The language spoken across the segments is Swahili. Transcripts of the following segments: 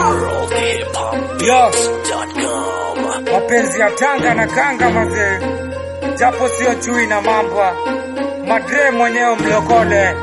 Yo, mapenzi ya tanga na kanga mazee, japo sio chui na mamba, madre mwenyewe mlokole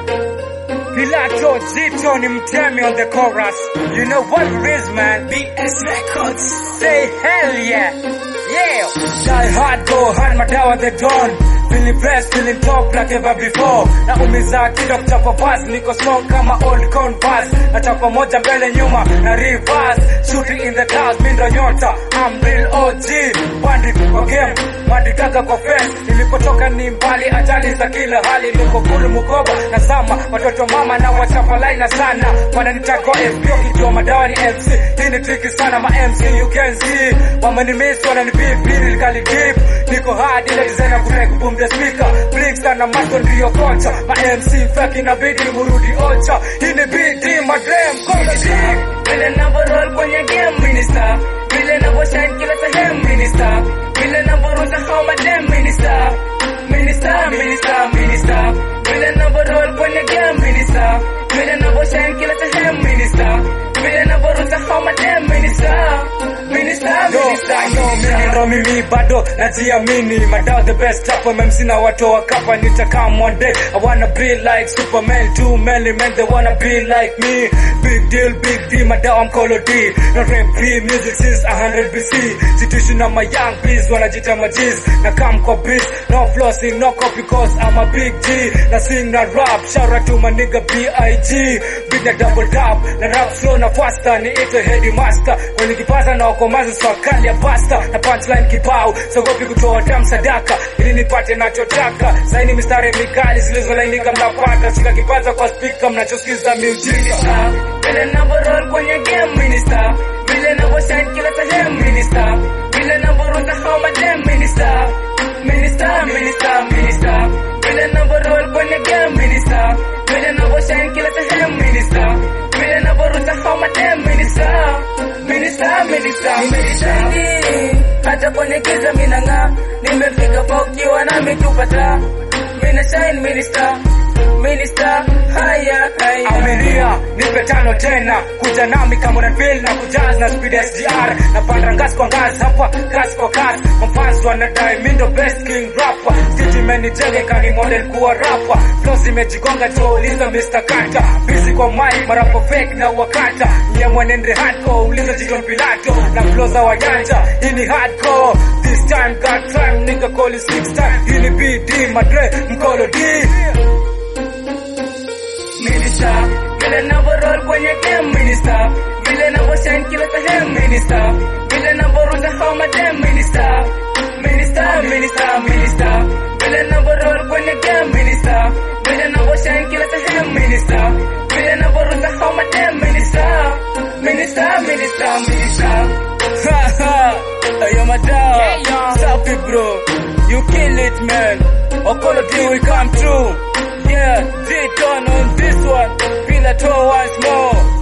Pilato Zito ni mtemi on the chorus. You know what it is, man. BS Records. Say hell yeah. Yeah. Die hard, go hard, madawa the dawn. Feeling blessed, feeling top like ever before. Na umiza kido kuchapa pass, niko strong kama old corn pass. Na chapa moja mbele nyuma, na reverse. Shooting in the clouds, mindo nyota. I'm real OG. Bandit kwa game, madikaka kwa fence. Nilipotoka ni mbali, ajali za kila hali. Niko kulu mukoba, na sama. Watoto mama na wachapa laina sana. Wananitago FB, ukijua madawa ni MC. Hii ni tricky sana, ma MC you can see. Wamenimiss, wananipip, lyrically deep. Niko hard, ile designer kubreak boom the speaker. Blinks na masto ndio kocha. Ma MC fake inabidi murudi ocha. Hii ni BD, madrem, kola deep. Vile navyo roll kwenye game minister Vile navyo shine kila sehemu minister Vile navyo ruza hao madem minister Minister, minister, minister Vile navyo roll kwenye game minister Vile navyo shine kila sehemu minister Vile navyo ruza hao madem minister Minister, Yo, minister, I know mimi minister ndo mimi bado najiamini madawa the best rapper MC na watu wa kapa nitakam one day I wanna be like Superman too many men they wanna be like me big deal big D madawa mkolo D no rap P music since 100 BC situation na my young bees wanajita majiz na come kwa beats no flossing no copy cause I'm a big G na sing na rap shout out to my nigga B.I.G big na double tap na rap slow na faster ni ito headmaster kwenye kipasa na wakomazi swakali ya pasta na punchline kibao sogopi kutoa damu sadaka ili nipate nachotaka saini mistari mikali zilizolainika mnapata shika kipaza kwa spika mnachosikiza miujiza Vile navyo roll kwenye game minister Vile navyo shine kila sehemu minister Vile navyo ruza hao madem minister Minister, minister, minister Vile navyo roll kwenye game minister Vile navyo shine kila sehemu minister Vile navyo ruza hao madem minister Minister, minister, minister Hata kwenye giza minang'aa Nimefika pa ukiwa nami tupata Mina shine minister Minister, haya, haya Aminia, nipe tano tena kuja nami kama una feel na kujaz na speed SGR na panda ngazi kwa ngazi hapa kasi kwa kasi mafans wanadai mi ndo best king rapper stage imenijenge kani model kuwa rapper flows imejigonga tuuliza Mr. Kanta busy kwa mic marapo fake na wakata nye mwenende hardcore uliza Jiton Pilato na flows za wajanja hii ni hardcore this time got time nigga call it six time hii ni BD madre mkolo D minister vile navyo roll kwenye game minister vile navyo shine kila sehemu minister vile navyo ruza hao madem minister minister minister minister vile navyo roll kwenye game minister vile navyo shine kila sehemu minister vile navyo ruza hao madem minister minister minister minister Ayo madawa Safi bro You kill it man Okolo D will come true Yeah, Z-Ton on this one Feel at all once more